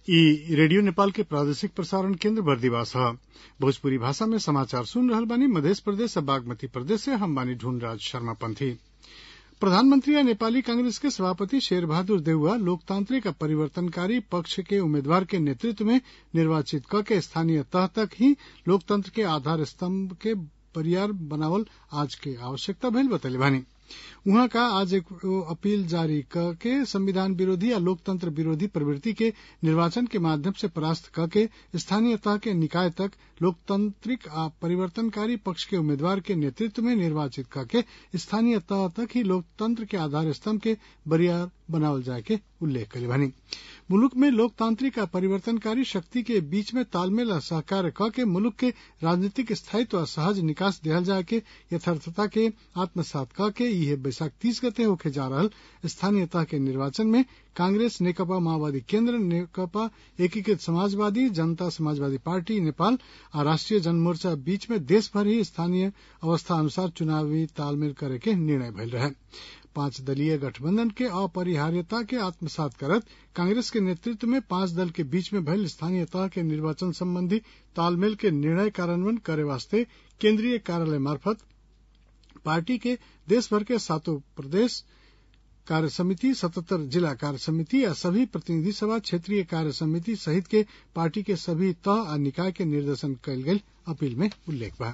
इ रेडियो नेपाल के प्रादेशिक प्रसारण केन्द्र बर्दिवास ह भोजपुरी भाषा में समाचार सुन रहल बानी मधेश प्रदेश आ बागमती प्रदेश से हम बानी ढूंढराज शर्मा पंथी प्रधानमंत्री आ नेपाली कांग्रेस के सभापति शेर बहादुर देउवा लोकतांत्रिक आ परिवर्तनकारी पक्ष के उम्मीदवार के नेतृत्व में निर्वाचित क के स्थानीय तह तक ही लोकतंत्र के आधार स्तम्भ के बरियार बनावल आज के आवश्यकता भइल बतैले बानी उहाँ का आज एक अपील जारी क के संविधान विरोधी या लोकतंत्र विरोधी प्रवृत्ति के निर्वाचन के माध्यम से परास्त क के स्थानीय तह के निकाय तक लोकतांत्रिक आ परिवर्तनकारी पक्ष के उम्मीदवार के नेतृत्व में निर्वाचित क के स्थानीय तह तक ही लोकतंत्र के आधार स्तम्भ के बरियार बनावल जाए के उल्लेख कइले बानी मुलुक में लोकतांत्रिक आ परिवर्तनकारी शक्ति के बीच में तालमेल आ सहकार्य क के मुलुक के राजनीतिक स्थायित्व आ सहज निकास देहल जाए के यथार्थता के आत्मसात क के इहे बैसाख तीस गते होखे जा रहल स्थानीय तह के निर्वाचन में कांग्रेस नेकपा माओवादी केन्द्र नेकपा एकीकृत समाजवादी जनता समाजवादी पार्टी नेपाल आ राष्ट्रिय जनमोर्चा बीच में देशभर ही स्थानीय अवस्था अनुसार चुनावी तालमेल करे के निर्णय भइल रहे पांच दलीय गठबंधन के अपरिहार्यता के आत्मसात करत कांग्रेस के नेतृत्व में पांच दल के बीच में भइल स्थानीय तह के निर्वाचन संबंधी तालमेल के निर्णय कार्यान्वयन करे वास्ते केन्द्रीय कार्यालय मार्फत पार्टी के देशभर के सातों प्रदेश कार्य समिति सतहत्तर जिला कार्य समिति या सभी प्रतिनिधि सभा क्षेत्रीय कार्य समिति सहित के पार्टी के सभी तह आ निकाय के निर्देशन कयल गेल अपील में उल्लेख बा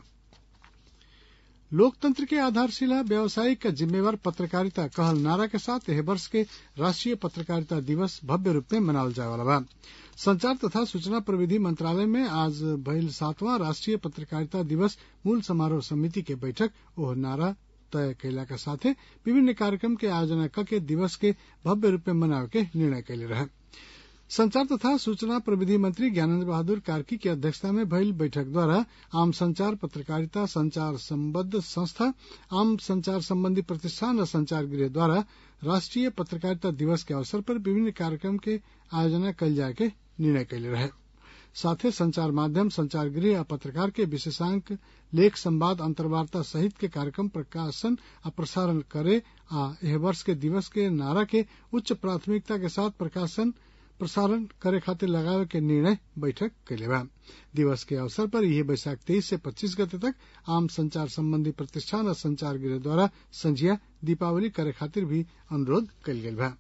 लोकतंत्र के आधारशिला व्यावसायिक जिम्मेवार पत्रकारिता कहल नारा के साथ एह वर्ष के राष्ट्रीय पत्रकारिता दिवस भव्य रूप में मनावल जाए वाला बा संचार तथा सूचना प्रविधि मंत्रालय में आज भइल सातवां राष्ट्रीय पत्रकारिता दिवस मूल समारोह समिति के बैठक ओह नारा तय कैला के साथे विभिन्न कार्यक्रम के आयोजना क के दिवस के भव्य रूप में मनावे के निर्णय कैले रहे संचार तथा सूचना प्रविधि मंत्री ज्ञानेन्द्र बहादुर कार्की की अध्यक्षता में भइल बैठक द्वारा आम संचार पत्रकारिता संचार संबद्ध संस्था आम संचार संबंधी प्रतिष्ठान और संचार गृह द्वारा राष्ट्रीय पत्रकारिता दिवस के अवसर पर विभिन्न कार्यक्रम के आयोजना कल जाए के निर्णय कैले रहे साथे संचार माध्यम संचार गृह आ पत्रकार के विशेषांक लेख संवाद अंतर्वार्ता सहित के कार्यक्रम प्रकाशन आ प्रसारण करे आ एह वर्ष के दिवस के नारा के उच्च प्राथमिकता के साथ प्रकाशन प्रसारण करे खातिर लगावे के निर्णय बैठक कैले बा दिवस के अवसर पर यह बैसाख तेईस से पच्चीस गते तक आम संचार संबंधी प्रतिष्ठान और संचार गृह द्वारा संझिया दीपावली करे खातिर भी अनुरोध कयल गेल बा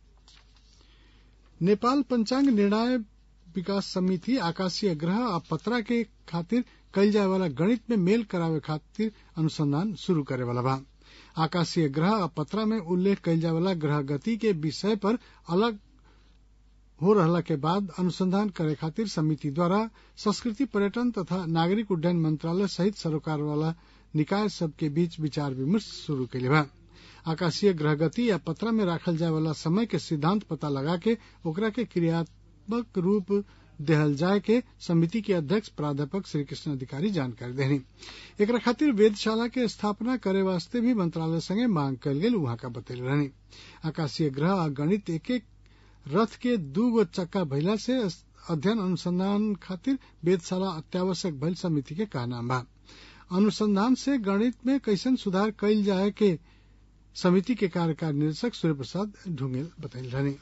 नेपाल पंचांग निर्णय विकास समिति आकाशीय ग्रह आ पतरा के खातिर कयल जाए वाला गणित में मेल करावे खातिर अनुसंधान शुरू करे वाला बा आकाशीय ग्रह आ पतरा में उल्लेख कयल जाए वाला ग्रह गति के विषय पर अलग हो रहला के बाद अनुसंधान करे खातिर समिति द्वारा संस्कृति पर्यटन तथा नागरिक उड्डयन मंत्रालय सहित सरोकार वाला निकाय सब के बीच विचार विमर्श शुरू कैले बा आकाशीय ग्रह गति या पतरा में राखल जाए वाला समय के सिद्धांत पता लगा के ओकरा के क्रियात्मक रूप देहल जाए के समिति के अध्यक्ष प्राध्यापक श्री कृष्ण अधिकारी जानकारी देनी एकरा खातिर वेदशाला के स्थापना करे वास्ते भी मंत्रालय संगे मांग कयल गेल वहां का बतैले रहनी आकाशीय ग्रह आ गणित एक एक रथ के दू गो चक्का भइला से अध्ययन अनुसंधान खातिर वेदशाला अत्यावश्यक भइल समिति के कहना बा अनुसंधान से गणित में कैसन सुधार कयल जाए के समिति के कार्यकारी निदेशक सूर्य प्रसाद ढुंगेल बतैल रहनी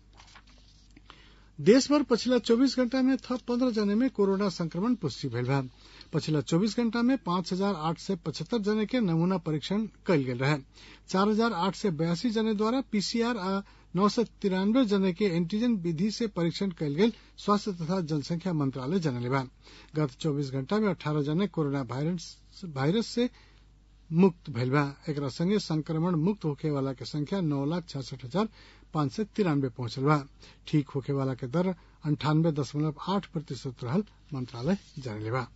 देश भर पछिला 24 घंटा में थप पंद्रह जने में कोरोना संक्रमण पुष्टि भइल बा पछिला 24 घंटा में पांच हजार आठ सय पचहत्तर जने के नमूना परीक्षण कयल गेल रहे चार हजार आठ सय बयासी जने द्वारा पीसीआर आ नौ सय तिरानवे जने के एंटीजन विधि से परीक्षण कयल गेल स्वास्थ्य तथा जनसंख्या मंत्रालय जनले बा गत 24 घंटा में अठारह जने कोरोना वायरस से मुक्त भइल बा एकरा संगे संक्रमण मुक्त होखे वाला के संख्या नौ लाख छसठ हजार पांच सय तिरानवे पहुंचल बा ठीक होखे वाला के दर अंठानवे दशमलव आठ प्रतिशत रहल मंत्रालय जानले बा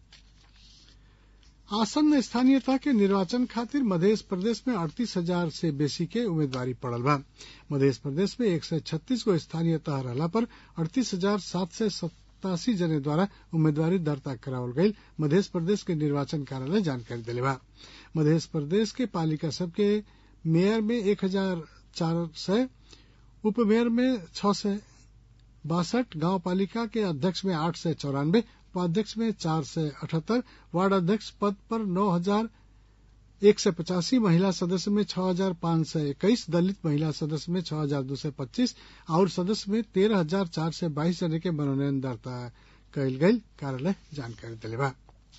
आसन्न स्थानीयता के निर्वाचन खातिर मध्य प्रदेश में अड़तीस हजार से बेसी के उम्मीदवारी पड़ल बा मध्य प्रदेश में एक सय छत्तीस गो स्थानीय तह रहला पर अड़तीस हजार सात सय सतासी जने द्वारा उम्मीदवारी दर्ता करावल गई मध्य प्रदेश के निर्वाचन कार्यालय जानकारी दिले बा मध्य प्रदेश के पालिका सब के मेयर में एक हजार चार सय उप मेयर में छह सय बासठ गांव पालिका के अध्यक्ष में आठ सय चौरानवे उपाध्यक्ष में चार सय अठहत्तर वार्ड अध्यक्ष पद पर नौ हजार एक सय पचासी महिला सदस्य में छह हजार पांच सय इक्कीस दलित महिला सदस्य में छह हजार दो सय पच्चीस और सदस्य में तेरह हजार चार सय बाईस जने के मनोनयन दर्ता कयल गयल कार्यालय जानकारी दिले बा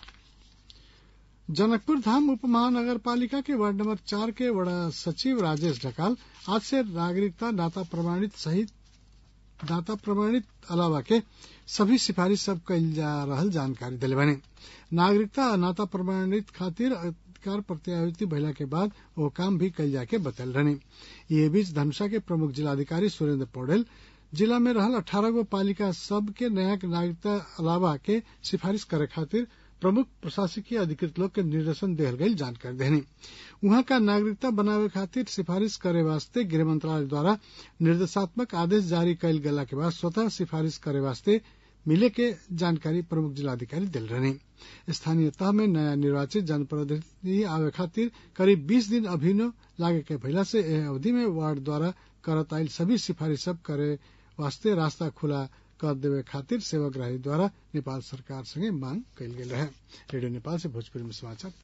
जनकपुर धाम उप महानगर पालिका के वार्ड नंबर चार के वड़ा सचिव राजेश ढकाल आज से नागरिकता नाता प्रमाणित सहित नाता प्रमाणित अलावा के सभी सिफारिश सब कयल जा रहल जानकारी दिले बने नागरिकता नाता प्रमाणित खातिर अधिकार प्रत्यायुति भइला के बाद वो काम भी कल जाके बतल रहने ये बीच धनुषा के प्रमुख जिलाधिकारी सुरेंद्र पौडेल जिला में रहल अठारह गो पालिका सब के नया नागरिकता अलावा के सिफारिश करे खातिर प्रमुख प्रशासकीय अधिकृत लोग के निर्देशन देहल गई जानकारी देने वहां का नागरिकता बनावे खातिर सिफारिश करे वास्ते गृह मंत्रालय द्वारा निर्देशात्मक आदेश जारी कयल गेला के बाद स्वतः सिफारिश करे वास्ते मिले के जानकारी प्रमुख जिलाधिकारी दिल रहे स्थानीय तह में नया निर्वाचित जनप्रतिनिधि आवे खातिर करीब 20 दिन अभिनव लागे के भइला से एह अवधि में वार्ड द्वारा करत आयल सभी सिफारिश सब करे वास्ते रास्ता खुला कर देवे खातिर सेवाग्राही द्वारा नेपाल सरकार संगे मांग कयल गेल रहे रेडियो नेपाल से भोजपुरी में समाचार